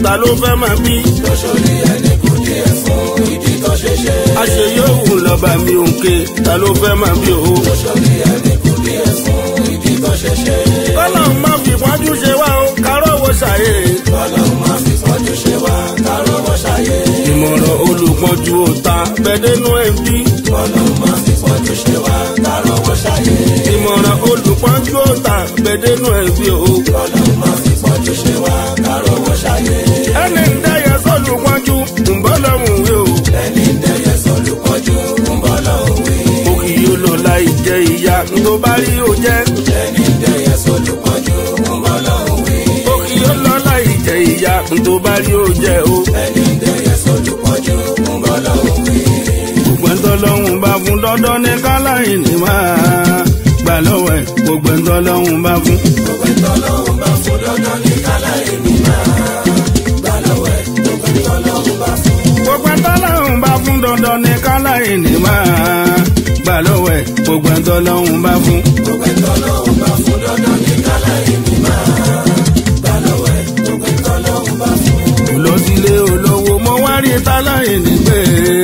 ta ló fẹ́ máa bí. lóṣòrí ẹni kò díẹ̀ fún ìdí tó ṣe ṣe. àṣeyọ̀hún lọ́ba mi òǹkè ta ló fẹ́ máa bí o. lóṣòrí ẹni kò díẹ̀ fún ìdí tó ṣe ṣe. ọlọ́run má fi pọ́njú ṣe wá o kárọ̀ wo ṣàyè. ọlọ́run má fi pọ́njú ṣe wá kárọ̀ wọ́n ṣàyè. ìmọ̀ràn olùpọ̀jù òta bẹ́ẹ̀dẹ́nu ẹ̀ bí. ọlọ́run má fi pọ́njú ṣe wá kárọ̀ wọ́n ṣàyè. ìmọ̀ràn olùpọ̀jù òta bẹ́ẹ̀dẹ́nu ẹ̀ bí o. ọlọ́run má fi pọ́njú ṣe wá kárọ̀ wọ́n ṣàyè. ẹni ń dẹ́yẹ sọ́lù pọ́njú ń bọ́ lọ́hùn wí o. ẹni dẹ́yẹ sọ́lù pọ́njú ń bọ́ lọ́hùn wí. òkì yóò lọ láì jẹ ìyá tó bá rí o jẹ́. ẹni dẹ́yẹ sọ́lù pọ́njú ń bọ́ lọ́hùn wí. òkì yóò lọ láì jẹ ìyá tó bá rí o jẹ́ o. ẹni dẹ́yẹ sọ́lù pọ́njú ń bọ́ lọ́hùn wí. gbogbo ẹ̀ńtọ́ lọ́hùn bá fún dandan ní káláyìn ní máa gbà lọ́wọ́ ẹ̀ gbogbo ẹ̀ńtọ́ lọ́hùn bá fún. gbogbo ìtọ́lọ́hún bá fún dandan ní kálá èmi máa gbà lọ́wọ́ ẹ̀ gbogbo ìtọ́lọ́hún bá fún. gbogbo ẹ̀ńtọ́ lọ́hùn bá fún dandan ní káláyìn ní máa gbà lọ́wọ́ ẹ̀ gbogbo ẹ̀ńtọ́ lọ́hùn bá fún. gbogbo ìtọ́lọ́hún bá fún dandan ní kálá èmi máa gbà lọ́wọ́ ẹ̀ gbogbo ìtọ́lọ́hún bá fún. lọ sílé olówó mo wá rí táláyìn ní pé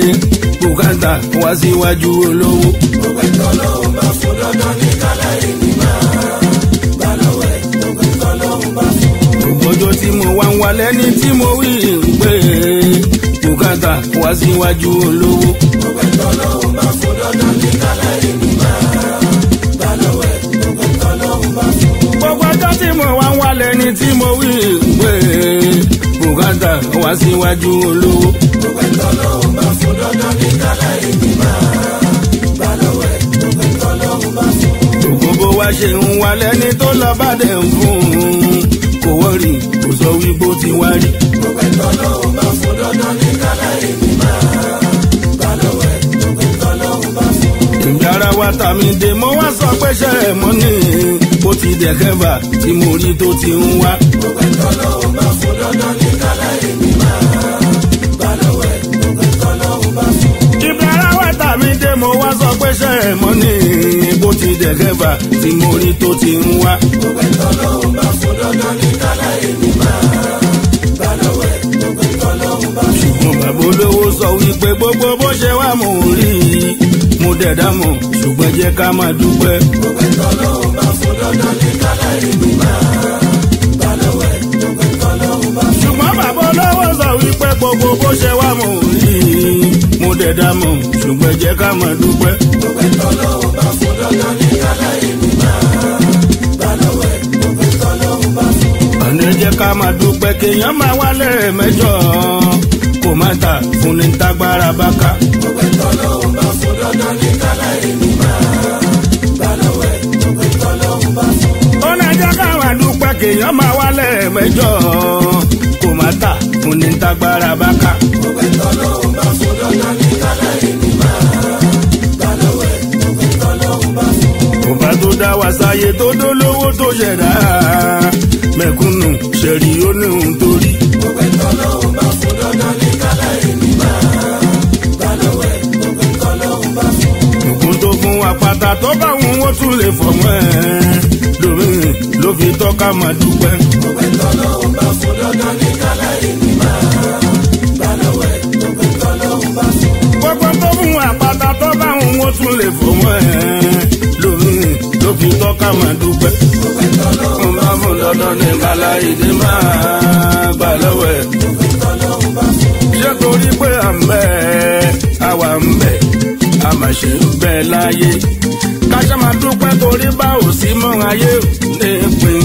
bùkátà wá síwájú olówó. gbogbo ìtọ́lọ́hún bá fún dandan ní kálá èmi máa gbà lọ́wọ́ ẹ̀ gbogbo ìtọ́lọ́hún bá fún. gbogbo ọjọ́ tí mo wá ń wá lẹ́ni tí mo wí ń pé bùkátà wá síwájú olówó. gbogbo ìtọ́lọ́hún bá fún dandan ní kálá èmi máa gbà lọ́wọ́ ẹ̀ gbogbo ìtọ́lọ́hún bá fún. gbogbo ọjọ́ tí mo wá ń wá lẹ́ni tí mo wí ń pé bùkátà wá síwájú olówó. gbogbo ìtọ́lọ́hún bá fún dandan ní kálá èmi máa gbà lọ́wọ́ ẹ̀ gbogbo ìtọ́lọ́hún bá fún. gbogbo bó wá ṣe ń wá lẹ́ni tó lọ bá dẹ̀ ń fún un kò wọ́rì kò sọ wí bó ti wá rí. gbogbo ìtọ́lọ́hún bá fún dandan ní kálá èmi máa gbà lọ́wọ́ ẹ̀ gbogbo ìtọ́lọ́hún bá fún. ìjára wa tàmí dé mo wá sọ pé ṣe é mọ́ ní bó ti dẹ̀ kẹ́fà tí mo rí tó ti ń wá. gbogbo ìtọ́lọ́hún bá fún dandan ní kálá èmi máa gbà lọ́wọ́ ẹ̀ gbogbo ìtọ́lọ́hún bá fún. ìjára wa tàmí dé mo wá sọ pé ṣe é mọ́ ní bó ti dẹ̀ kẹ́fà tí mo rí tó ti ń wá. gbogbo ìtọ́lọ́hún bá fún dandan ní kálá èmi máa gbà lọ́wọ́ ẹ̀ gbogbo ìtọ́lọ́hún bá fún. mo bàbá olówó sọ wípé gbogbo bó ṣe wá mo rí i mo dẹ̀ dá mọ̀ ṣùgbọ́n jẹ́ ká máa dúpẹ́. gbogbo ìtọ́lọ́hún bá fún dandan ní kálá èmi máa gbà lọ́wọ́ ẹ̀ gbogbo ìtọ́lọ́hún bá fún. ṣùgbọ́n bàbá olówó sọ wípé gbogbo bó ṣe wá mo rí i mo dẹ̀ dá mọ̀ ṣùgbọ́n jẹ́ ká máa dúpẹ́. gbogbo ìtọ́lọ́hún bá fún dandan ní kálá èmi máa gbà lọ́wọ́ ẹ̀ gbogbo ìtọ́lọ́hún bá fún. ọ̀nà jẹ́ ká máa dúpẹ́ kéèyàn máa wálé mẹ́jọ kò má ta fún ní tágbára bá ká. gbogbo ìtọ́lọ́hún bá fún dandan ní kálá èmi máa gbà lọ́wọ́ ẹ̀ gbogbo ìtọ́lọ́hún bá fún. ọ̀nà jẹ́ ká máa dúpẹ́ kéèyàn máa wálé mẹ́jọ kò má ta fún ní tágbára bá ká. gbogbo ìtọ́lọ́hún bá fún dandan ní kálá èmi máa gbà lọ́wọ́ ẹ̀ gbogbo ìtọ́lọ́hún bá fún. ọba tó dá wa sáyé tó dólówó tó ṣẹ̀dá mẹ̀kúnnù ṣẹ̀rí ó ní ohun tó rí. gbogbo ìtọ́lọ́hún bá fún dandan ní kálá èmi máa gbà lọ́wọ́ ẹ̀ gbogbo ìtọ́lọ́hún bá fún. ògùn tó fún apáta tó bá wọn ó tún lè fọmọ ẹ lómi ló fi tọ́ka máa dúpẹ́. gbogbo ìtọ́lọ́hún bá fún dandan ní kálá èmi máa gbà lọ́wọ́ ẹ̀ gbogbo ìtọ́lọ́hún bá fún. gbogbo tó fún apáta tó bá wọn ó tún lè fọmọ ẹ lómi ló fi tọ́ka máa dúpẹ́. gbogbo ìtọ́lọ́hún mo máa fún dandan ní kálá ìdí máa gbà lọ́wọ́ ẹ̀. gbogbo ìtọ́lọ́hún bá fún. ṣé torí pé à ń bẹ àwa ń bẹ a máa ṣe ń bẹ láyé káṣá máa dúpẹ́ torí bá ò sí mọ́ ayé ní pin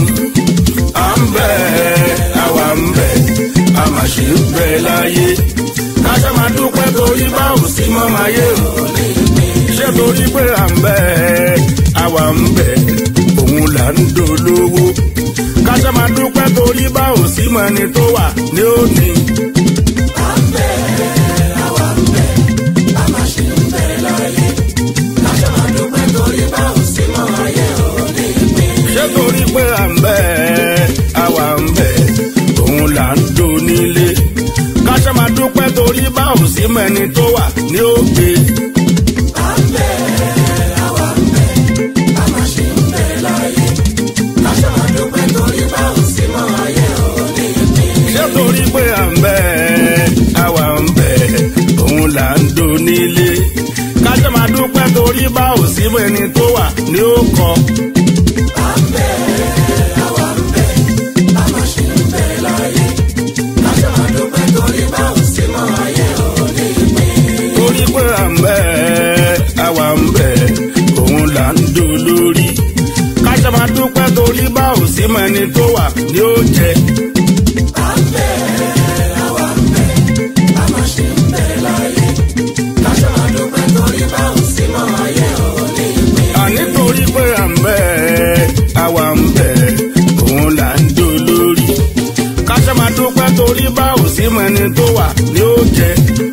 à ń bẹ àwa ń bẹ a máa ṣe ń bẹ láyé káṣá máa dúpẹ́ torí bá ò sí mọ́ ayé ní pin ṣé torí pé à ń bẹ àwa ń bẹ òun là ń dolówó káṣá máa dúpẹ́ torí bá ò sí mọ́ ẹni tó wà ní òní. ṣé torí pé à ń bẹ àwa ń bẹ òun là ń do nílé káṣá máa dúpẹ́ torí bá ò sí mẹ́ni tó wà ní òkè. ṣé torí pé à kọ. torí pé à ń bẹ̀ àwa ń bẹ̀ òun là ń do lórí. káṣá máa dúpẹ́ torí bá ò sí mọ ẹni tó wà ní ó jẹ. àní torí pé à ń bẹ̀ àwa ń bẹ̀ òun là ń do lórí. káṣá máa dúpẹ́ torí bá ò sí mọ ẹni tó wà ní ó jẹ.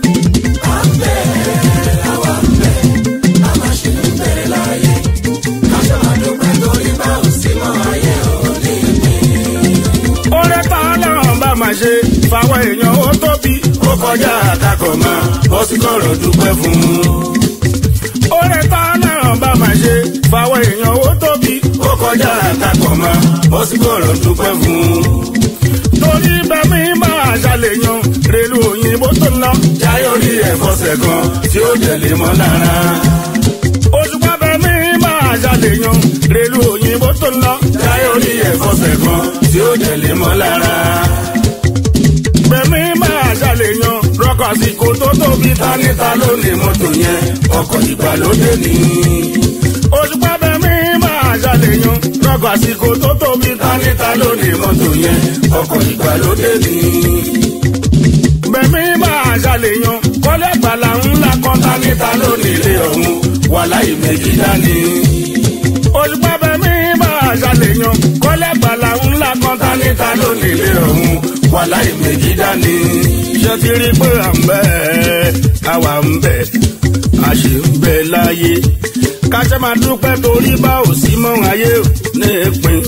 oore tá ọlọ́run bá máa ṣe fáwọn èèyàn ó tóbi ó kọjá àkàkọ̀ máa bọ́ sí kọ̀rọ̀ dúpẹ́ fún un. oore tá ọlọ́run bá máa ṣe fáwọn èèyàn ó tóbi ó kọjá àkàkọ̀ máa bọ́ sí kọ̀rọ̀ dúpẹ́ fún un. torí bẹ́mi máa ṣàlèyàn rèlú òyìnbó tó ń lọ jáyọ̀ rí ẹ̀fọ́sẹ̀ kan tí ó tẹ̀lé mọ́ lára. òṣùpá bẹ́mi máa ṣàlèyàn rèlú òyìnbó tó ń lọ jáyọ̀ rí ẹ̀fọ́sẹ̀ kan tí ó tẹ̀lé mọ́ lára. bẹ́mi máa ṣàlèyàn rọ́kọ̀ àsìkò tó tóbi táníta ló ní mọ́tò yẹn ọkọ̀ ìgbàlódé ni. òṣùpá bẹ́mi máa ṣàlèyàn rọ́kọ̀ àsìkò tó tóbi táníta ló ní mọ́tò yẹn ọkọ̀ ìgbàlódé ni bẹ̀mí máa ṣàlèyàn kọ́lé àgbàlá ńlá kan ta níta lónìí ilé ọ̀hún wà láì méjì dání. òṣùpá bẹ̀mí máa ṣàlèyàn kọ́lé àgbàlá ńlá kan ta níta lónìí ilé ọ̀hún wà láì méjì dání. ṣé ti rí pé à ń bẹ̀ àwa ń bẹ̀ a ṣì ń bẹ láyé káṣẹ́ máa dúpẹ́ torí bá ò sí mọ́ ayé ò ní ìpín.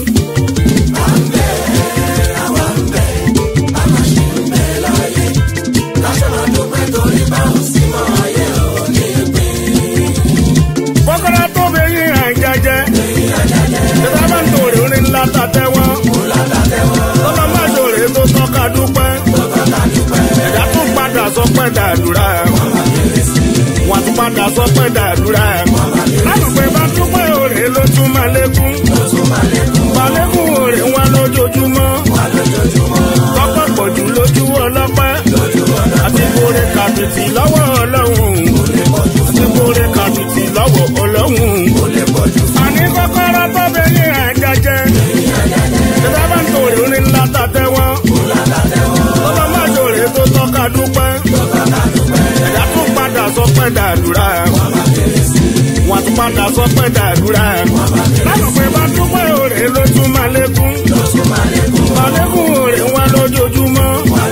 kọ́kọ́rọ́ tó bẹ yín àjẹjẹ. Tẹ́tà bá ń tòrè orin ńlá ta tẹ́wọ́. Tọ́lá má ṣòro tó tọ́ka dúpẹ́. Ẹ̀dá tún padà sọ pé dàdúrà. Wọ́n tún padà sọ pé dàdúrà. Lálùpẹ̀ bá dúpẹ́ òrè ló tún máa lékún. Balẹ̀kùn òrè wọn lójoojúmọ́. Tọ́pẹ́ pọ̀jù lójú ọlọ́pẹ́. Àti kórè kàbìtì lọ́wọ́ ọlọ́run. Àti kórè kàbìtì lọ́wọ́ ọlọ́run. Àní kọ́kọ́rọ́ tó bẹ ní àjẹjẹ. Tẹ́tà bá ń tòrè orin ńlá ta tẹ́wọ́. Tọ́lá má ṣòro tó tọ́ka dúpẹ́. Ẹ̀dá tún padà sọ pé dàdúrà. Wọ́n tún padà sọ pé dàdúrà. Lálùpẹ̀ bá dúpẹ́ òrè ló tún máa lékún. Balẹ̀kùn òrè wọn lójoojúmọ́.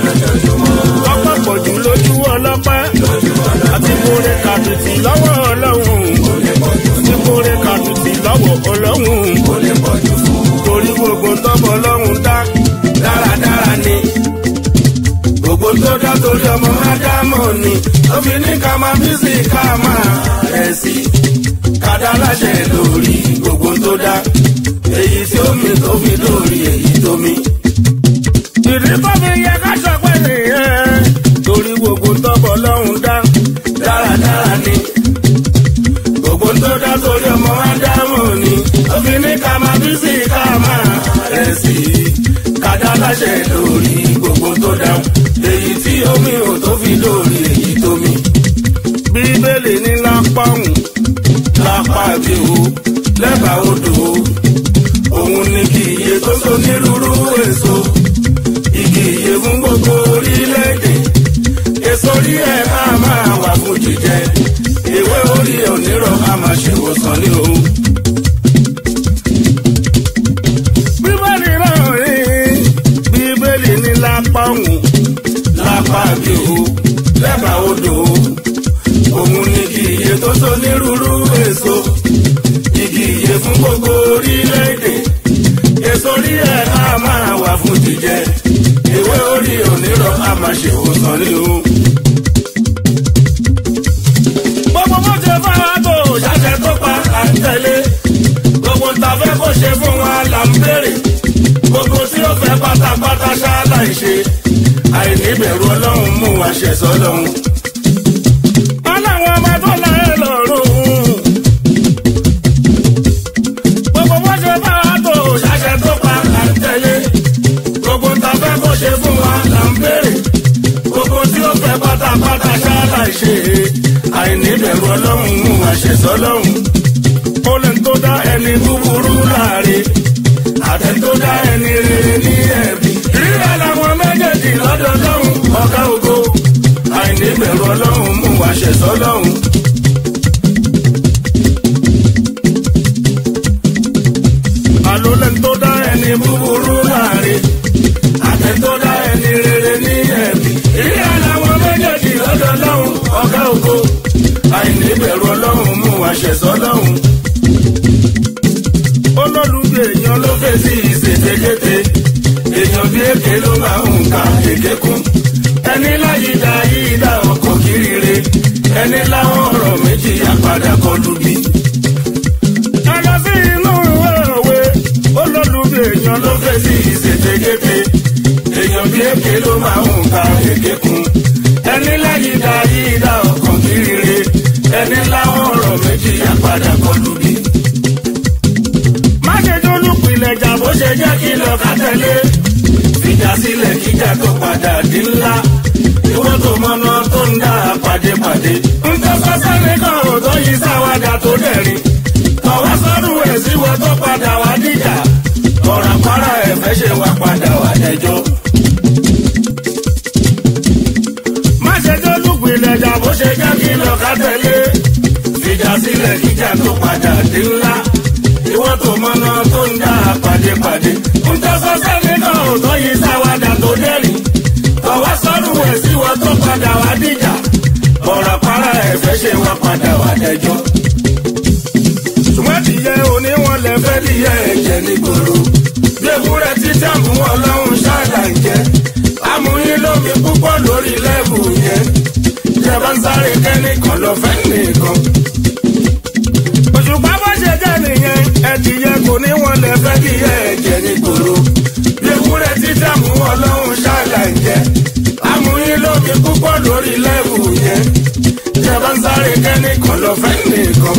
Tọ́pẹ́ pọ̀jù lójú ọlọ́pẹ́. Àti kórè kàbìtì lọ́wọ́ ọlọ́run. Àti kórè kàbìtì lọ́wọ́ ọlọ́run. Torí gbogbo tọ́bọ̀ ọlọ́run dá dáradára ni. Gbogbo tó dá torí ọmọ Ádámọ̀ ni. Ó fi ní ká máa bí sí ká máa rẹ̀ sí. Kádà láṣẹ lórí gbogbo tó dá. Èyí tí ó mi tó fi lórí èyí tó mi. Ìdí tó fi yẹ ká sọ pé nìyẹn. Torí gbogbo tọ́bọ̀ ọlọ́run dá dáradára ni. Gbogbo tó dá torí ọmọ Ádámọ̀ ni. Ó fi ní ká máa bí sí ká máa rẹ̀ sí. Kádà láṣẹ lórí gbogbo tó dá. Èyí tí omi ò tó fi lórí èyí tó mi. Bíbélì ní lápá òun lápá bí o lẹ́bàá odò o. Òun ni kì í iye tó so nírúurú èso. Igi iye fún gbogbo orílẹ̀-èdè. Èso orí ẹ̀ máa máa wà fún jíjẹ. Ewé orí onírọ̀ á máa ṣèwòsàn ní o. Bíbélì náà rí Bíbélì ní lápá òun lápá bí o lẹ́bàá odò o. Òun ni kì í iye tó so nírúurú èso. Igi iye fún gbogbo orílẹ̀-èdè. Èso orí ẹ̀ á máa wà fún jíjẹ. Ewé orí onírọ̀ á máa ṣèwòsàn ní o. Gbogbo bó ṣe fáwọn tó ṣàṣẹ tó pa à ń tẹ̀lé. Gbogbo ta fẹ́ kó ṣe fún wa là ń béèrè. Gbogbo tí ó fẹ́ pátápátá ṣáálà ń ṣe. Àìníbẹ̀rù ọlọ́run mú wa ṣẹ̀ sọ́lọ́run. Ọlọ́run ọba tó láyé lọ́rùn. ṣe àìníbẹ̀rù ọlọ́run mú àṣẹsọ́ lọ́hùn. ó lè tó dá ẹni búburú láre àtẹ tó dá ẹni rere ní ẹ̀bi. rírà làwọn méjèèjì lọ́dọ̀ lọ́hùn ọ̀gá ògo àìníbẹ̀rù ọlọ́run mú àṣẹsọ́ lọ́hùn. àlólẹ̀ tó dá ẹni búburú láre àtẹ tó dá ẹni rere ní ẹ̀bi. rírà làwọn méjèèjì lọ́dọ̀ lọ́hùn ọ̀gá ògo àìníbẹ̀rù ọlọ́run mú àṣẹsọ́ lọ́hùn olólùgbé èèyàn ló fèsì ìṣèjégété èèyàn bí èké ló máa ń ka èké kún ẹni láyé dá yìí dá ọkọ̀ kiri ẹni láwọn ọ̀rọ̀ méjì àpàdà kọlù bí. ẹ lọ sí inú ìwé òwe olólùgbé èèyàn ló fèsì ìṣèjégété èèyàn bí èké ló máa ń ka èké kún ẹni láyé dá yìí dá ọkọ̀ kiri ẹni láwọn ọ̀rọ̀ méjì àpàdà kọlù bí má ṣe dólùpìlẹ̀ jà bó ṣe jẹ́ kí lọ ká tẹ̀lé. fìjà sílẹ̀ kíjà tó padà di ńlá. ìwọ́n tó mọ́nà tó ń dá pàdépàdé. ń tọ́ sọ́sẹ́ nìkan ò tó yí sáwádà tó dẹ̀rín. ọ̀wá sọ́dún ẹ̀ síwọ́ tó padà wá dìjà. ọ̀rọ̀ àpárá ẹ̀ fẹ́ ṣe wá padà wá dẹjọ́. má ṣe dólùpìlẹ̀ jà bó ṣe jẹ́ kí lọ ká tẹ̀lé. fìjà sílẹ̀ kíjà tó padà di ńlá ìwọ́n tó mọ́nà tó ń dá pàdépàdé. ń tọ́ sọ́sẹ́ nínú òótọ́ yìí sáwádà tó dẹ́rìn. ọ̀wá sọ́dún ẹ̀ sí wọn tó padà wá dìjà. ọ̀rọ̀ para ẹ̀ fẹ́ ṣe wá padà wá dẹjọ́. ṣùgbọ́n tìyẹ oníwọ̀n lẹ fẹ́ díyẹ ẹ̀jẹ̀ nígboro. bí ewúrẹ́ tí jàǹbù wọn lọ́hùn ṣáàlà ń jẹ́. amúyín lómi púpọ̀ lórí lẹ́bù yẹn. ìjọba ń sáré kẹ́nìkan lọ fẹ́ nìkan òṣùpá bó ṣe jẹ́ nìyẹn ẹ̀dìyẹ kò ní wọn lè fẹ́ kí ẹ ẹ̀jẹ̀ nígboro bí ewúrẹ́ títà mú ọlọ́run ṣáàlà ń jẹ amúyín lómi púpọ̀ lórí lẹ́wù yẹn jẹba ń sáré kẹ́nìkan lọ fẹ́ nìkan.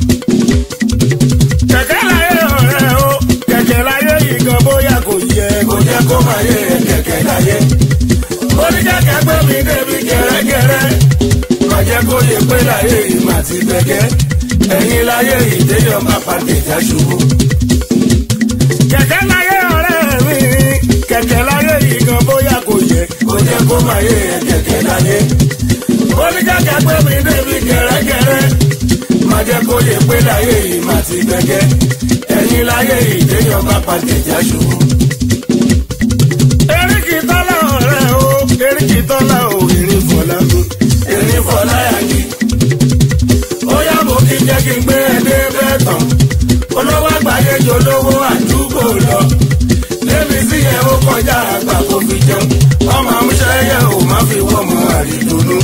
kẹ̀kẹ́ láyé ọ̀rẹ́ o kẹ̀kẹ́ láyé yìí gan bóyá kò yẹ kò jẹ́ kó máa yẹ kẹ̀kẹ́ láyé. oníkẹ́kẹ́ gbé mi débi gẹ́rẹ́gẹ́rẹ́ kọjá kó yẹ pé láyé yìí mà ti gbẹ̀gẹ́ ẹ̀yin láyé ìdéyọ̀ máa pàdé ìjà ṣubú. kẹ̀kẹ́ láyé ọ̀rẹ́ mi kẹ̀kẹ́ láyé yìí gan bóyá kò yẹ kò jẹ́ kó máa yé kẹ̀kẹ́ láyé. oníkẹ́kẹ́ pé mi débi gẹ́rẹ́gẹ́rẹ́ má jẹ́ kó yẹ pé láyé yìí má ti gbẹ̀gẹ́ ẹ̀yin láyé ìdéyọ̀ máa pàdé ìjà ṣubú. eríkì tọ́lá ọ̀rẹ́ o eríkì tọ́lá o erin fọlá mi erin fọlá yàgì bóyá mo kí jẹ́ kí n gbé ẹdẹ bẹ́ẹ̀ tán. olówó àgbáyé jọ lówó àdúgbò lọ. lébi sí yẹn ó kọjá àgbà kó fi jẹun. ọmọ amúṣẹ́ yẹ ò má fi wọ́n mọ àrídùnú.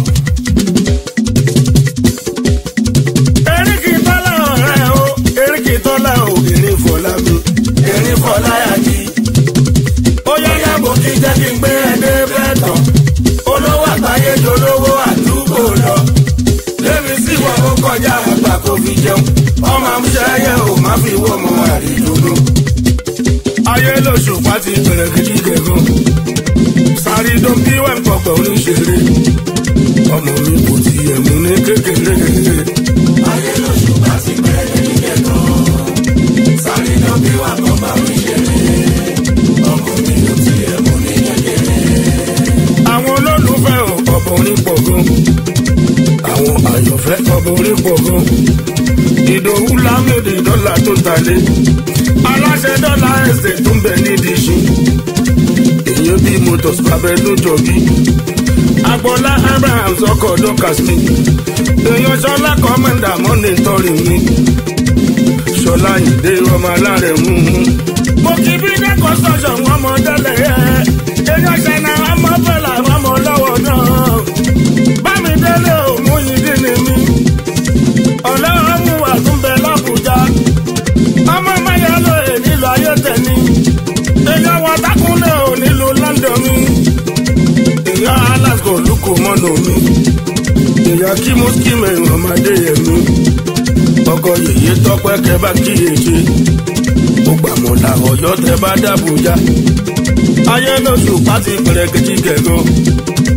eríkì tọ́lá ọ̀rẹ́ o eríkì tọ́lá o erin fọlá mi erin fọlá yàgì. bóyá yá mo kí jẹ́ kí n gbé ẹdẹ bẹ́ẹ̀ tán. olówó àgbáyé jọ lówó àdúgbò lọ lémi sí wọn ó kọjá àgbà kó fi jẹun ọmọ amúṣẹ́yẹ ò má fi wọ́ mọ àrídùnú. ayé lóṣù pàtì bẹ̀rẹ̀ gidi gẹ̀gàn sáré dán bí wọ́n ń pọ̀pọ̀ oníṣẹ́rẹ́ ọmọ mi kò tiẹ̀ mú ní kékeré. ayé lóṣù pàtì bẹ̀rẹ̀ gidi gẹ̀gàn sáré dán bí wọ́n ń pọ̀pọ̀ oníṣẹ́rẹ́ ọmọ mi kò tiẹ̀ mú ní kékeré. àwọn olólùfẹ́ ò pọ̀pọ̀ orí pọ̀ gan àwọn àyànfẹ́ ọmọ orí pọ̀ gan. ìdòwú lámìdí dọ́là tó talé. aláṣẹ dọ́là ẹsẹ̀ tó ń bẹ nídìí ṣu. èèyàn bíi motors babẹ ló jọ bí. agbọ́lá abraham sọkọ̀ dọ́kà sí. èèyàn ṣọlá kọ́mẹ́ndà mọ́ni tọ́rì mi. ṣọlá ìdè ọmọ alárẹ̀ mú un. mo kì í bí dé construction wọn mọ délẹ̀ yẹ. èèyàn ṣẹ̀nà ọmọ bẹ̀là ọmọ lọ́wọ́ náà bámi délé òmù yìí dín ní mi ọlọ́run mú wà tún bẹ lábùjá ọmọ mẹ́yà ló è nílò ayé tẹ̀ni èèyàn wà tákùnlé ò nílò london mi èèyàn alaska olùkọ́ mọ́nà mi èèyàn kí mo kí mẹ́rin ọmọdé yẹn mi ọkọ yèyé tọpẹ kẹ bá kíyèsí ó gbàmọ̀lá ọ̀yọ́ tẹ bá dàbújá ayé lóṣù pàtì pẹ̀rẹ̀kìtì gẹ̀gàn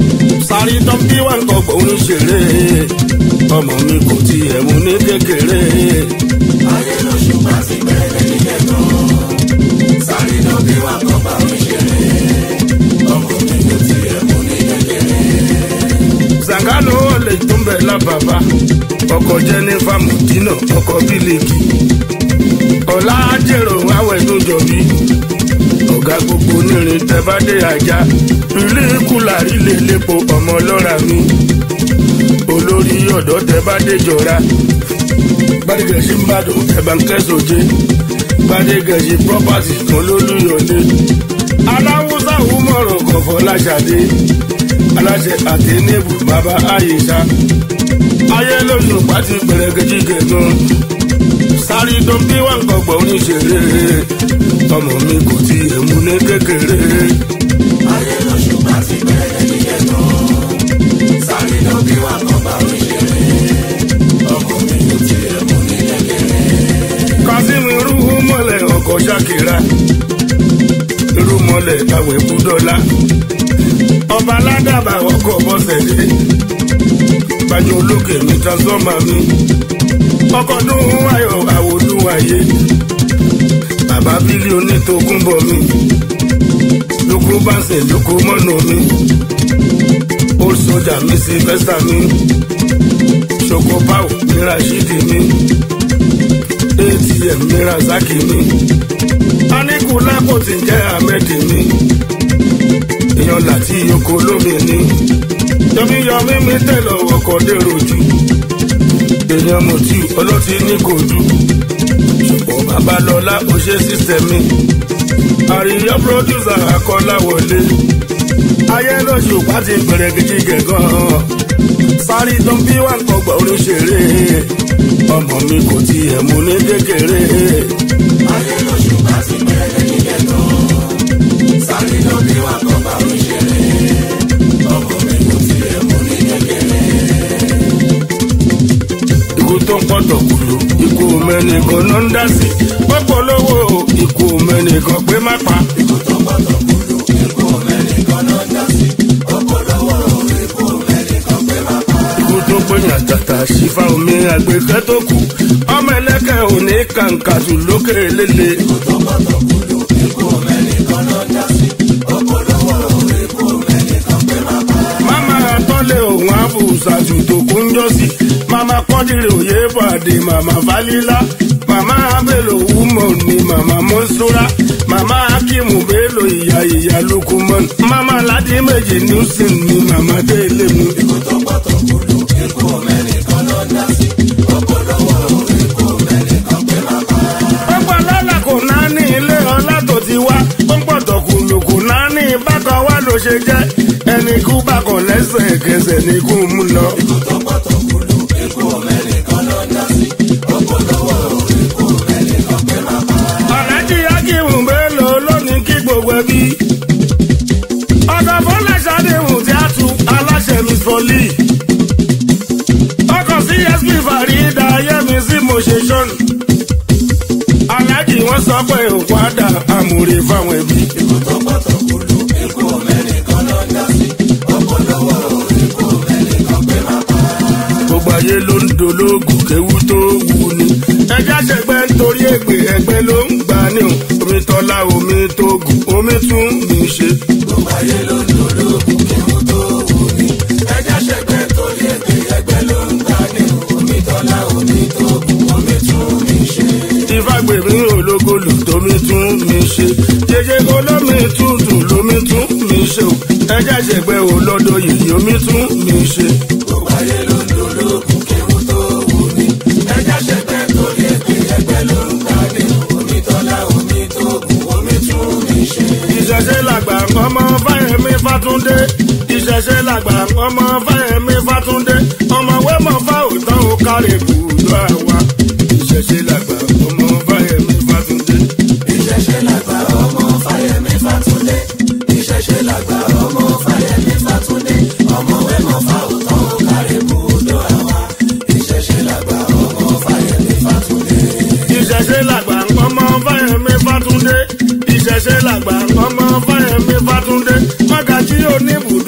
sáré tán bí wà ń kọgbọ̀n oníṣeré ọmọ mi kò tiẹ̀ mú ní kékeré. ayé lóṣù bá ti bẹ̀rẹ̀ nílẹ̀ gan. sáré lọ bí wà kọ́ bá mi ṣeré. ọmọ mi kò tiẹ̀ mú ní kékeré. sàngánù olè tó ń bẹ̀ lábàbà ọkọ̀ jẹ́nífà mùdínà ọkọ̀ bílíkì ọ̀la jèrò àwẹ̀ tó jọ̀bí ọ̀gá gbogbo onírin tẹ́bádé ajá ilé kùlà ilé lépo ọmọ lọ́ra mi olórí ọ̀dọ́ tẹ́bádé jọra gbadegẹ̀sí mbàdàn ẹ̀bà ń kẹ́sọ̀jé gbadegẹ̀sí property kan lólùyọ̀lé aláwùsá wúmọ̀rọ̀ kọ̀fọ́ láṣadé aláṣẹ àtẹnébù bàbá àyíṣà ayé lóṣù pàtí pẹ̀lẹ́gẹ̀jì gẹ̀gàn sáré tó bí wọn kọgbọ oníṣeré ọmọ mi kò tí ì mú ní kékeré. ayé lóṣù bá ti bẹ̀rẹ̀ nílẹ̀ gan. sáré lọ bí wà kọ́ bá mi ṣeré. ọmọ mi kò tiẹ̀ mú ní kékeré. kazeem irúhu mọ́lẹ̀ ọkọ̀ ṣàkìrà irú mọ́lẹ̀ àwẹ̀ kúdọ́lá ọba aládàbà ọkọ̀ bọ́sẹ̀dé gbàjọ olókè mi transformer mi ọkọ̀ dún ayọ̀ àwòdúwàyé bàbá bílí onítòkúnbọ̀ mi lóko bánsẹ̀ lóko mọ́nà mi old soldier mi sylvester mi ṣoko pau mi rashidi mi atm mi razaki mi anikulapo ti jẹ́ ahmed mi èèyàn láti oko lómi ni yọmíyọmí mi tẹ̀lọ̀ ọkọ̀ dèrò jù èèyàn mọ̀tí ọlọ́tí ní kò dù ṣùgbọ́n babalọ́lá ó ṣe sísẹ̀mì àríyá pírọ́dúsà akọ́láwọlé ayé lóṣù pàtí gbẹrẹgìjì gẹ̀gàn sáré tó ń bí wà kọgbà oníṣeré ọmọ mi kò tiẹ̀ mú ní kékeré. ayé lóṣù bá ti bẹ̀rẹ̀ nílẹ̀ gan. sáré lọ bí wà kọ́ bá mi ṣeré. ọmọ mi kò tiẹ̀ mú ní kékeré. ikú tó ń pọ̀tọ̀ kùlù ikú mẹ́nìkan ló ń dá sí pọ́pọ̀ lówó ikú mẹ́nìkan pé má pa. ikú tó gbọ́dọ̀ kúlù ikú mẹ́nìkan náà dá sí. ọ̀pọ̀lọpọ̀ ikú mẹ́nìkan pé má pa. ikú tó gbẹ̀yìn àtàtà sífà omi àgbẹ̀kẹ́ tó kù ọmọ ẹlẹ́kẹ̀ òní kàǹkàtù lókè lélẹ̀. ikú tó gbọ́dọ̀ kúlù ikú mẹ́nìkan náà dá sí. ọ̀pọ̀lọpọ̀ ikú mẹ́nìkan pé má pa. mama tọ́lé òun àbùsàtù tó kún jọ sí mama kọ́dìrì òye bàdé mama falila mama abelo wúmọ̀ ni mama mọ́súra mama akimu bello ìyá ìyá lukumon mama ladi méjì newson ni mama délé mu. ikú tó gbọ́dọ̀ kúlù ikú mẹ́nìkan náà dá sí. ọ̀pọ̀lọpọ̀ ikú mẹ́nìkan pé má pa. pọ́pọ́ lọ́la kò náà ní ilé ọlá tó ti wá pọ́pọ́ tọkùlù kò náà ní bákan wá ló ṣe jẹ́ ẹni kú bákan lẹ́sẹ̀ kẹsẹ̀ ní kú mú lọ. ikú tó gbọ́dọ̀ kúlù ikú mẹ́nìkan náà dá sí. ọ̀pọ̀lọpọ̀ ikú mẹ́nìkan pé má pa. Ọ̀làjì Akíwùn Bello lónìí kí gbogbo ẹbí. Ọkọ̀ Fọláṣadéhùn tí a tu aláṣẹ Miss Folly. Ọkọ̀ CSP Farida Yẹ́mi sí Mosation. Aláàjì wọ́n sọ pé òkú àdá àmúre fáwọn ẹbí. ikú tó gbọ́dọ̀ kúlù ikú mẹ́nìkan náà dá sí. ọ̀pọ̀lọpọ̀ ikú mẹ́nìkan pé má pa. Gbogbo ayé ló ń dológun kéwú tó wù ní. Ẹja ṣẹgbẹ́ nítorí ègbè ẹgbẹ́ ló ń gbà ní o. Omi tọ́lá omi tó gùn omi tún mi ṣe. gbogbo ayé ló ń dológun kéwú tó wù ní. ẹja ṣẹgbẹ́ torí èpè ẹgbẹ́ ló ń gbà ní. omi tọ́lá omi tó kù omi tún mi ṣe. ìfagbèmí ológolù tómi tún mi ṣe jẹjẹ olómi tútù lómi tún mi ṣe o ẹjẹ ṣẹgbẹ olódò yìí omi tún mi ṣe. gbogbo ayé ló ń dológun kéwú tó wù ní. ẹja ṣẹgbẹ́ torí èpè ẹgbẹ́ ló ń gbà ní. omi tọ́lá omi tó kù omi tún mi ṣe. ìṣẹ̀ṣẹ̀ làgbà ọmọ fáyemí fátúndé ìṣẹ̀ṣẹ̀ làgbà ọmọ fáyemí fátúndé ọmọwé mọ̀ fá òótọ́ ó kárẹ̀ bùdó àwa ìṣẹ̀ṣẹ̀ làgbà ọmọ fáyemí fátúndé. ìṣẹ̀ṣẹ̀ làgbà ọmọ fáyẹmí fátúndé. ìṣẹ̀ṣẹ̀ làgbà ọmọ fáyẹmí fátúndé. ọmọ wẹ́mọ̀ fá òótọ́ ó kárẹ̀ bùdó àwa. ìṣẹ̀ṣẹ̀ làgbà ọmọ fáyẹmí fátúndé. ìṣẹ̀ṣẹ̀ làgbà ọmọ fáyemí fátúndé ìṣẹ̀ṣẹ̀ làgbà ọmọ fáyemí fátúndé mọ́gàjí oníbùdó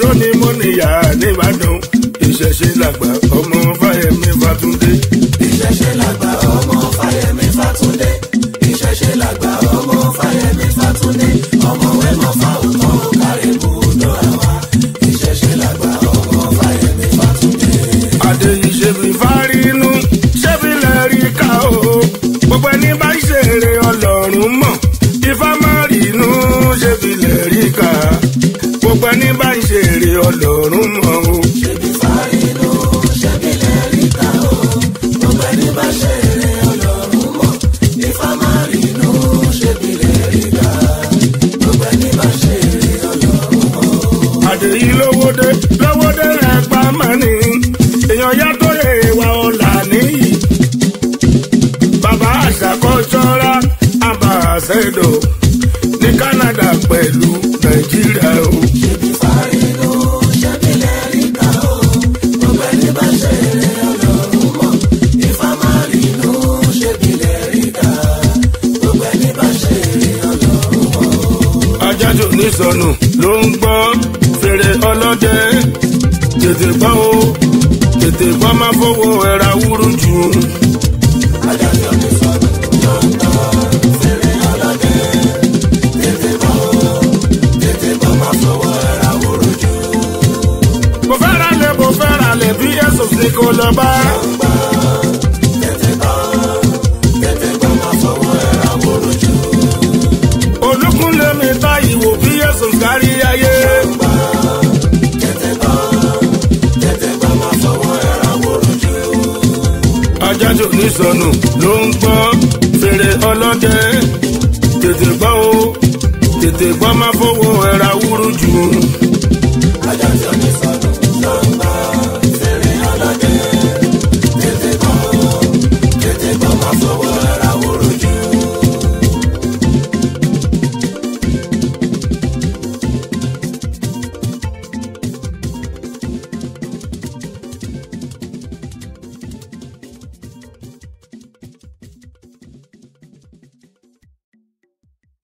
tó ní mọ́nìyà nìbàdàn ìṣẹ̀ṣe làgbà ọmọ fáyemí fàtúndé. ìṣẹ̀ṣe làgbà ọmọ fáyemí fàtúndé ìṣẹ̀ṣe làgbà ọmọ fáyemí fàtúndé ọmọ wẹ́mọ̀ fáwùtọ́ kárí bùdó àwa ìṣẹ̀ṣe làgbà ọmọ fáyemí fàtúndé. àdéhìí ṣebí fárínú ṣebí lẹ́rí ká o gbogbo ẹni bá ṣeré ọlọ́run mọ̀ ifá má rínú ṣebí lẹ́rí ká gbogbo ẹni bá ṣeré ọlọ́run mọ̀ o. ṣebí fárínú ṣebí lẹ́rí ká o gbogbo ẹni bá ṣe eré ọlọ́run mọ̀ ifá máa rínú ṣebí lẹ́rí ká gbogbo ẹni bá ṣe eré ọlọ́run mọ̀. àdèyí lówódé lówódé ẹgbà mọ́ni èèyàn yàtọ̀ èèwà ọ̀la nìyí. bàbá àṣàkọ́ṣọ́ra àbàṣẹ́dọ̀ ní Canada pẹ̀lú Nàìjíríà o. ṣebí fárínú ṣebí lẹ́rí ká o gbogbo ẹni bá ṣe eré ọlọ́run mọ̀ ifá máa rínú ṣebí lẹ́rí ká gbogbo ẹni bá ṣe eré ọlọ́run mọ̀. ajájò nísọnù ló ń gbọ́ fèrè ọlọ́dẹ tètè gbọ́ o tètè gbọ́ máa fowó ẹ̀ra wúrú jù. adájọ́ mi sọ̀rọ̀ ló ń tọ́ fèrè ọlọ́dẹ tètè bọ́ tètè bọ́ máa fọwọ́ ẹ̀ra wúrú jù. mo fẹ́ ra lẹ̀ mo fẹ́ ra lẹ̀ bí ẹ̀sùn sí kò lọ bá. tètè bọ́ tètè bọ́ máa fọwọ́ ẹ̀ra wúrú jù. olùkúnlé mi ta ìwò bí ẹ̀sùn kárí ayé. tètè bọ́ tètè bọ́ máa fọwọ́ ẹ̀ra wúrú jù. ajájò nísọnù ló ń gbọ́ fèrè ọlọ́dẹ tètè gbọ́ o tètè gbọ́ máa fowó ẹ̀ra wúrú jù. adájọ́ mi sọ̀rọ̀